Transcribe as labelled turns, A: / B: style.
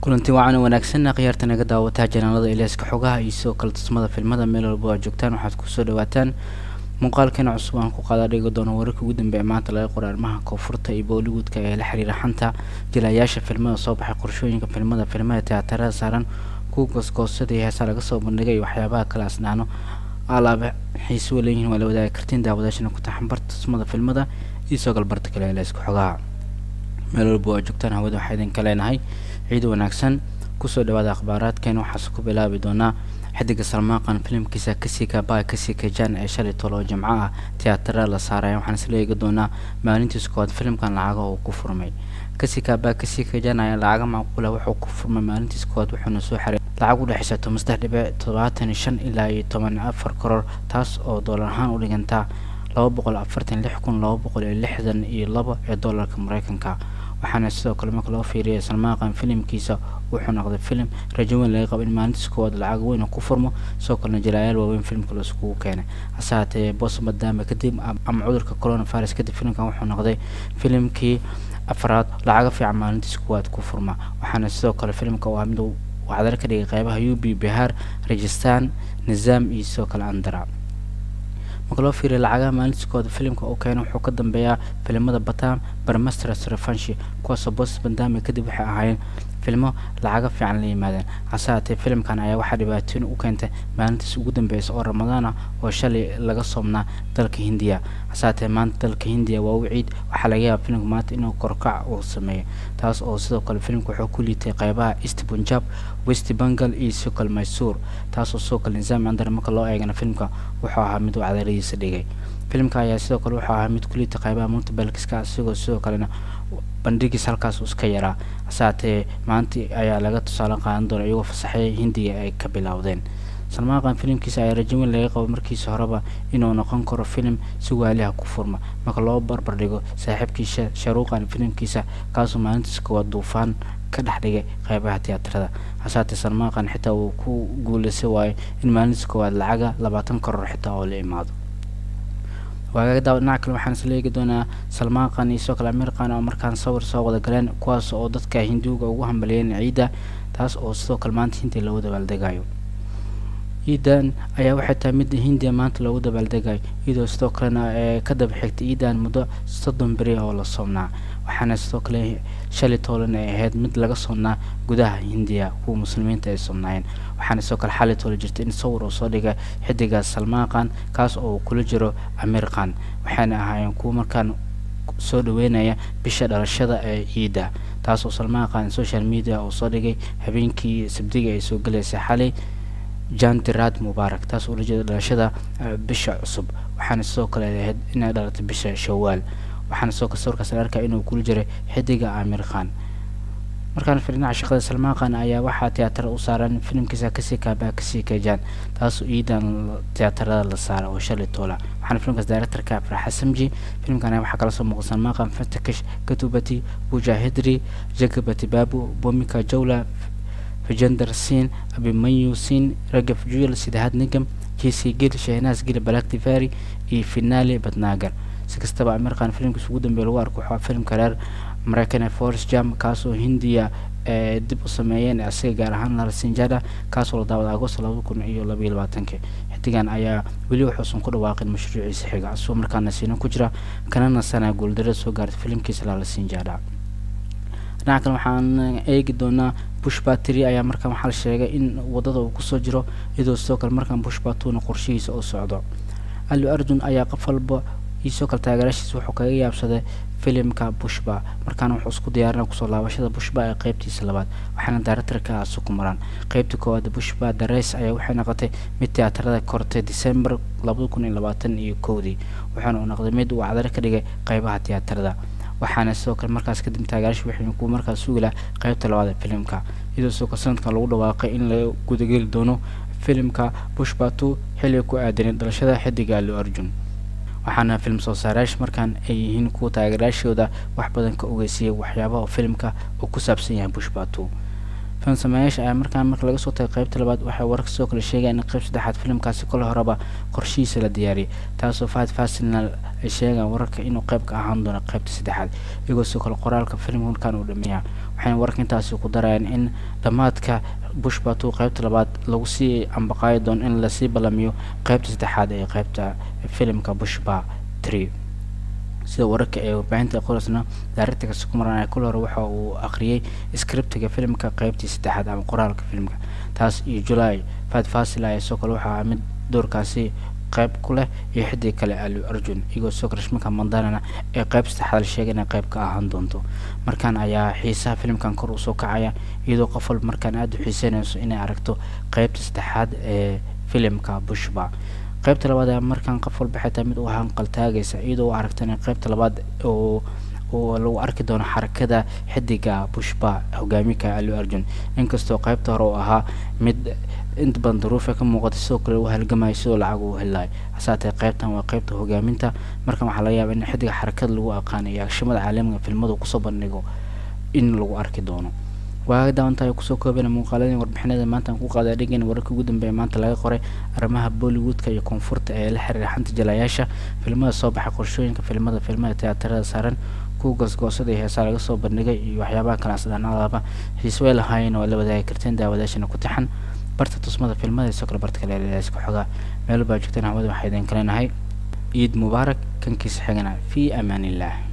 A: kulanti wacan wanaagsanna khiyaarta naga daawataa janaalada ilaaska xogaha iyo sidoo kale tusmada filmada meel walba aad joogtaan waxaad kusoo dhawaataan muuqaalkeena cusub aan ku qaada dhigi doono wararka ugu dambeeya maanta laga qoray arrimaha koonfurta iyo bollywoodka ee la xiriira xanta jilayaasha filmada soo baxay qorshooyinka filmada filmada tiyaatarada saaran kuwa goosgoosada iyo heesaa laga soo bandhigay iyo waxyaabaha kale asnaano alaaba xiise waleeyihiin waa la wadaagi kartiin daawadaashana ku taxanbarta tusmada filmada iyo soo galbarta kale ee ilaaska xogaha meel walba aad joogtaan hawada waxaa idinka leenahay ciid wanaagsan kusoo dhawaada akhbaaraadkeena waxaase ku bilaabi doonaa xidiga salmaaqan filimkiisa kasika ba kasika jan ee shalay tolo oo jimco ah tiyaatarada la saaraya waxaan isla eegi doonaa maalintiis koowaad filimkan lacaga uu ku furmay kasika ba kasika jan ayaa lacaga macquula wuxuu ku furmay maalintiis koowaad wuxuuna soo xiray lacag u dhexeysa toban saddex dhibic todobaatan iyo shan ilaa iyo toban afar koror taas oo doolar ahaan u dhigantaa laba boqol afartan lix kun laba boqol iyo lixdan iyo labo ee doolarka mareykanka waxaana sidoo kale marka loo fiiriyay salmaaqan filimkiisa wuxuu noqday filim rajo weyn laga qabo in maalintiis koowaad lacag weyn ku furmo sidoo kalena jalaayaal waaweyn filimka laiskugu keenay hase haatee boos madaama kadib ama cudurka coronavirus kadib filimkan wuxuu noqday filimkii afraad lacaga fiican maalintiis koowaad ku furma waxaana sidoo kale filimka waa mid wacdar ka dhigay qeybaha u b bihaar rajistan nizaam iyo sidoo kale andara marka loo fiiriya lacagaha maalintiiskooda filimka uu keena wuxuu ka dambeeyaa filimada batam barmasters refanshi kuwaasoo boos bandami kadib waxay ahaayeen filmo lacaga fiican la yimaadeen hase haatee filimkan ayaa waxaa dhibaatooyin u keentay maalintiis ugu dambeysa oo ramadaan ah oo shalay laga soomnaa dalka hindiya hase haatee maanta dalka hindiya waa u ciid waxaa laga yaaba filimka maanta inuu korkac uu sameeyo taas oo sidoo kale filimka wuxuu ku liitay qeybaha east punjab west bengal iyo sidoo kale mysuur taasoo sidoo kale nizaam andar marka loo eegana filimka wuxuu ahaa mid uu cadaradiisa dhigay filimka ayaa sidoo kale wuxuu ahaa mid ku liitay qeybaha multibalkiska isigoo sidoo kalena bandhigiis halkaas uu iska yaraa hase haatee maanta ayaa laga tusaale qaadan doona iyagoo fasaxeya hindiga ay ka bilowdeen salmaaqan filimkiisa ayaa rajo weyn laga qabo markiisa horeba inuu noqon karo filim si waaliha ku furma marka loo barbar dhigo saaxiibkiisa sharuuqan filimkiisa kaasoo maalintiis koowaad duufaan ka dhex dhigay qeybaha tiyaatarada hase haatee salmaaqan xitaa uu ku guuleysa waayo in maalintiis koowaad lacaga labaatan koror xitaa oo la imaado waagaga daawa dhinaca kale waxaan isla eegi doonaa salmaaqan iyo sidoo kale amirqan oo markaan sawir soo wada galeen kuwaas oo dadka hinduuga ugu hambaliyeen ciidda taas oo sidoo kale maanta hindiya loogu dabaaldegayo ciidan ayaa waxay tahay mid hindiya maanta loogu dabaaldegayo iyadoo sidoo kalena ee ka daba xigtay ciidan muddo soddon beri oo la soomnaa waxaana sidoo kale shalay toolan ay ahayd mid laga soomnaa gudaha hindiya kuwa muslimiinta ay soomnaayeen waxaana sidoo kale xalay toola jirtay in sawir uu soo dhigay xidiga salmaaqan kaas oo kula jiro amirqan waxayna ahaayeen kuwa markaan soo dhaweynaya bisha dhalashada ee ciidda taas oo salmaaqan social media uu soo dhigay habeenkii sabdiga ay soo galaysay xalay jandirad mubaarak taas oo la jeeda dhalashada bisha cusub waxaana sidoo kale ahayd inay dhalatay bisha shawaal waxaana sidoo kale sawirkaas la arkaya inuu kula jiray xidiga amir khan markaan fiirinaca shaqada salmaaqan ayaa waxaa tiyaatarada u saaran filimkiisa kasii kaabaa kasii kajaan taasoo ciidan tiyaatarada la saara oo shalay toola waxaana filimkaas directorka farxa samji filimkan waxaa kala soo muuqda salmaaqan fatakish katubati mujahidri jagabati babu bomika jawla fajender sin abimanyu sin ragaf juyel sidahaad nigam jc gil shehnaas gil balaktivari iyo finale badnaagar si kastaba amirqan filimkiisa ugu dambeeya lagu arko waxaa filimka reer mareykan ee forest jam kaasoo hindiya ee dib u sameeyeen asiga gaar ahaan larsinjada kaasoo la daawada agosto laba kun iyo labaiyo labaatanki xidigan ayaa weli waxuusan ku dhawaaqin mashruuciisa xiga asagoo markaana siino ku jira kana nasanaa guuldarada soo gaartay filimkiisa lalasinjada dhinaca kale waxaan eegi doonaa bushbatri ayaa markaan waxaa la sheegay in wadada uu kusoo jiro iyadoo sidoo kale markaan bushbatuna qorshihiisa u socdo ali arjun ayaa qof walba iyo sidoo kale taageerashiisa wuxuu kaga yaabsaday filimka bushba markaana wuxuu isku diyaarina kusoo laabashada bushba ee qeybtiisa labaad waxaana directorka aasi ku maraan qeybta koowaad bushba dareys ayaa waxay noqotay mid tiyaatarada kortay december labada kun iyo labaatan iyo kowdii wuxuuna uu noqday mid uu cadaro ka dhigay qeybaha tiyaatarada waxaana sidoo kale markaas kadib taageerasha waxaynu ku markaas sugi laha qeybta labaad ee filimka iyadoo sidoo kale sanadkan lagu dhawaaqay in la gudageli doono filimka bushbatu xilliga ku aadanay dhalashada xidiga ali arjun waxaana film soo saarayaasha markaan ay yihiin kuwa taageerayaashooda wax badan ka ogeysiyay waxyaabaha filimka uu ku saabsan yahay bushbatu film sameeyaasha ayaa markaan marka laga soo tagay qeybta labaad waxay wararka sidoo kale sheegayaan in qeyb saddexaad filimkaasi kole horeba qorshihiisa la diyaariyay taasoo fahad fasinal ay sheegaan wararka inuu qeyb ka ahaan doono qeybta saddexaad iyagoo sidoo kale qoraalka filimka markaan uu dhameeyaa waxayna wararka intaasi ku darayaan in dhammaadka bushba two qeybta labaad lagu sii ambaqaayi doono in lasii ballamiyo qeybta saddexaad ee qeybta filimka bushba tree sida wararka ee warbaahinta qoraysna directorka sukumaran kul hore waxa uu akhriyay scriptiga filimka qeybtii saddexaad ama qoraalka filimka taas iyo july fad fasil ayaa soo kale waxaa mid doorkaasi qeyb ku leh iyo xidig kale alu arjun iyagoo soo karashmaka mandanana ee qeyb saddexaad la sheegay inay qeyb ka ahaan doonto markaan ayaa xiisaha filimkan kor usoo kacaya iyadoo qof walba markaan aada u xiiseynayso inay aragto qeybta saddexaad ee filimka bushba qeybta labaad ayaa markaan qof walba xitaa mid u hanqal taagaysa iyadoo u aragta in qeybta labaad oo oo lagu arki doono xarakada xidiga bushba hogaamika alu arjun inkastoo qeybta hore oo ahaa mid inta badan daruufa ka muuqata sidoo kale u halgamayo sidoo lacag uu helayo hasaatee qeybtan waa qeybta hogaaminta markan waxaa laga yaaba in xidiga xarakada lagu aqaano iyo agshimada caalamiga filmadu kusoo bandhigo in lagu arki doono waaga daawantahay kusoo koobana muuqaaladii warbixinada maanta aan ku qaaday dhegeyna wararka ugu dambeeya maanta laga qoray arrimaha bollywoodka iyo koonfurta ee la xiriira xanta jalayaasha filmada soo baxay qorshooyinka filmada filmada tiyaatarada saaran kuwa goosgoosada iyo heesaa laga soo bandhigay iyo waxyaabaha kale asdhaanaadaba xiise way lahaayeen oo la wadaagi karteen daawadaashana ku taxan barta tusmada filmada isoo kale barta kale leeska xogaa meel baa joogteen hawada waxaa idin kaleenahay ciid mubaarak kankiisa xigana fii amaan illah